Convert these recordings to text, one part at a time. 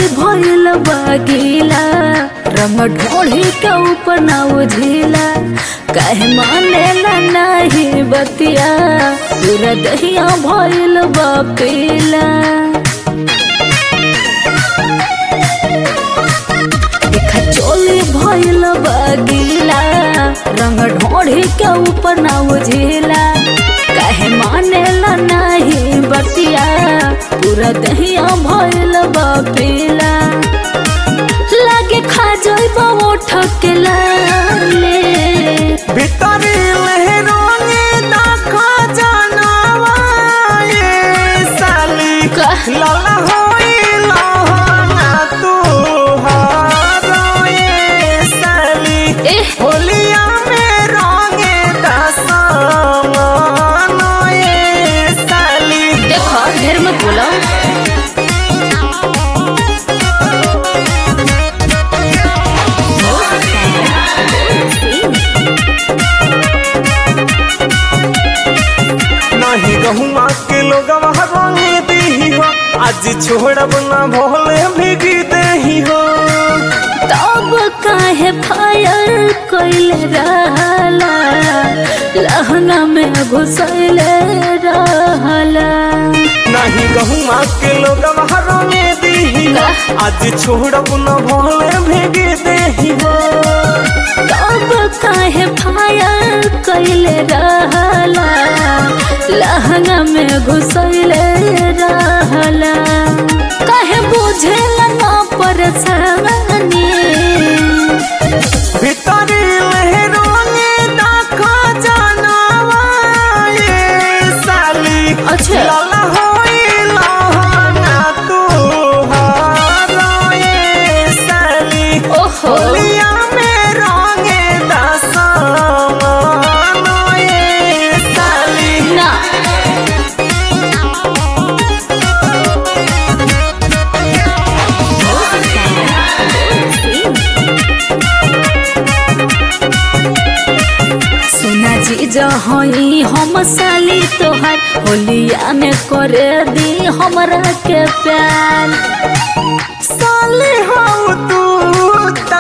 भइल बागीला रंग ढोढ़ी के ऊपर ना उझिला काहे मानेला नाही बतिया पूरा दहिया भइल बा पीला देखा चोली भइल बागीला रंग ढोढ़ी के ऊपर ना उझिला काहे मानेला नाही बतिया पूरा दहिया भइल बा पीला लागे खा जइबा ओठ के लाले ভিতরে লহরঙে দেখা জানাওয়া এ সালি कह লালা হইল না তু হারে সালি एह होलिया में रंगे दसमान ए साली देखो ढेर मत बोलो नहीं गहुआ के लोग रंगे दी हो आज छोड़ब ना भोले भीगी दही हो तब काहे फायर कइले रहला लहंगा में घुसैले रहला नहीं गहुआ के लोग रंगे दी हो आज छोड़ब ना भोले भीगी दही हो तब काहे फायर कइले रहला लहंगा में घुसैले रहला काहे बुझेला ना परेशानी भीतरी लहरोंगे देखा जानवा ये साली अच्छा। लाला होइला ना तू हारो ये साली ओहो होलिया में रंगे दसमान ये साली ना सुना जी जहई हम साली तोहार होलिया में करे दी हमरा के प्यार साली हो तू ता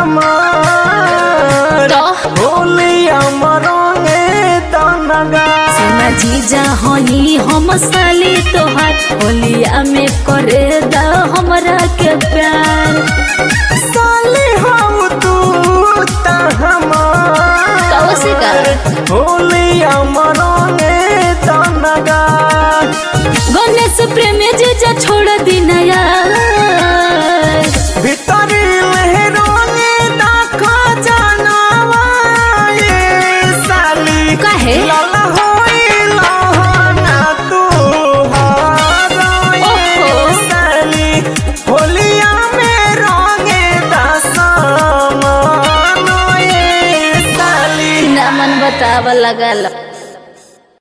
हमार तो होलिया मरोंगे तनगा सुना जी जहई हम साली तोहार होलिया में करे दा हमरा के प्यार साली हो तू ता कब से हमार कर? होलिया मरोंगे तनगा गणेश प्रेम जी जा छोड़ दी नया भीतरी लहरोंगे देखा जानवा ये साली काहे? लाला होइला ना तू हारो ये ओहो। साली होलिया में रंगे दसमान ये साली ना मन बतावा लगल